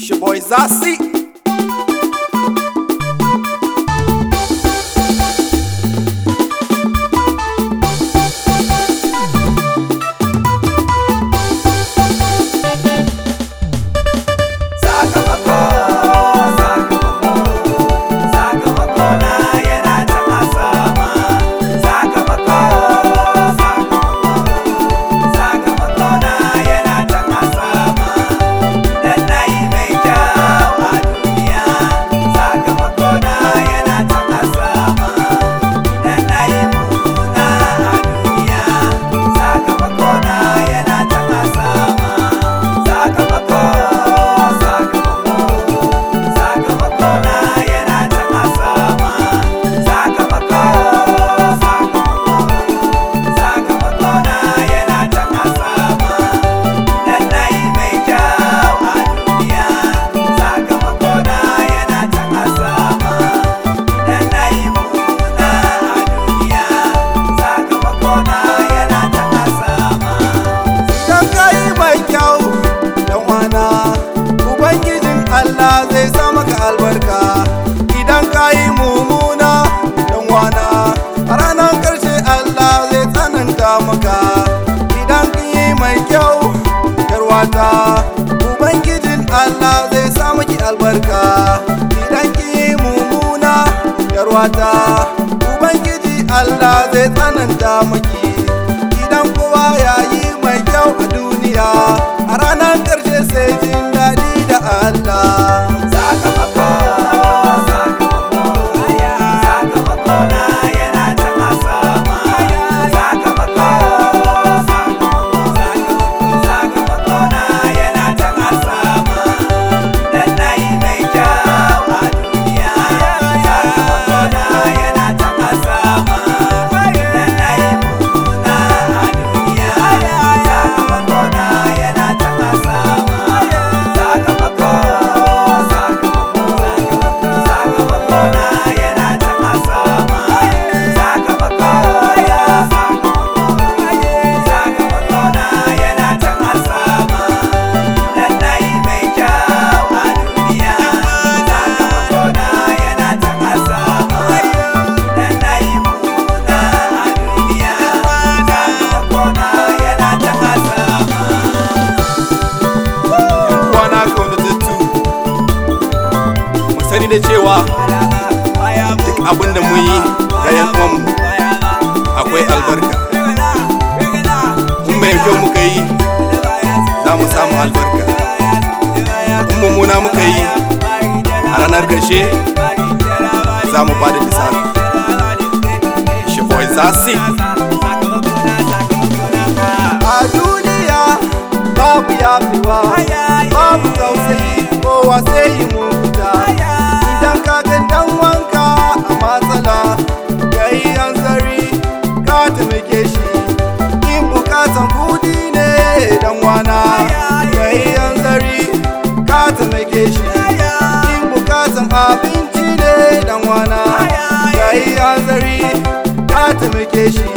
It's your boy Zassi. Sakamako, sakamako, sakamako na yana can a sama. Sakamako, sakamako, sakamako na yana can a sama. Dan na yi mai kyau a duniya. Sakamako na yana can a sama. Dan na yi mummuna a duniya. Sakamako na yana can a sama. Sakamako, sakamako, sakamako na yana can a sama. Sakamako, sakamako, sakamako na yana can a sama. Dan na yi mai kyau a duniya. Sakamako na yana can a sama. Dan na yi mummuna a duniya. Sakamako na yana can a sama. Idan ka yi mai kyau, dan wana, Ubangijin Allah zai sa maka albarka. Idan ka yi mummuna, dan wana, a ranar ƙarshe Allah zai tsananta maka. Idan ka yi mai kyau, yarwata, Ubangijin Allah zai sa maki albarka. Idan ki yi mummuna, yarwata, Ubangiji Allah zai tsananta maki. idan kowa ya yi mai kyau a duniya a ranar ƙarshe sai jin daɗi da Allah. Sakamako, sakamako, sakamako na yana can a sama. Sakamako, sakamako, sakamako na yana can a sama. Dan na yi mai kyau a duniya. Sakamako na yana can a sama. Dan na yi mummuna a duniya. Sakamako na yana can a sama. Sakamako, sakamako, sakamako na yana can a sama. Sakamako, sakamako, sakamako na yana can a sama. Dan na yi mai kyau a duniya. Sakamako na yana can a sama. Dan na yi mummuna a duniya. Sakamako na yana can a sama. Kwana kaunatattu, mu sani da cewa duk abin da mun yi ga yan uwanmu akwai albarka. In mai kyau muka yi, za mu samu albarka. In mummuna muka yi, a ranar ƙarshe za mu ba da lissafi. Shi boy Zassi. A duniya babu yafewa, babu tausayi kowa sai yi mugunta. Idan ka ga dan wanka a matsala, ka yi hanzari ka taimake shi. In bukatan kudi ne dan wana, ka yi hanzari ka taimake shi. In bukatan abinci ne dan wana, ka yi hanzari ka taimake shi.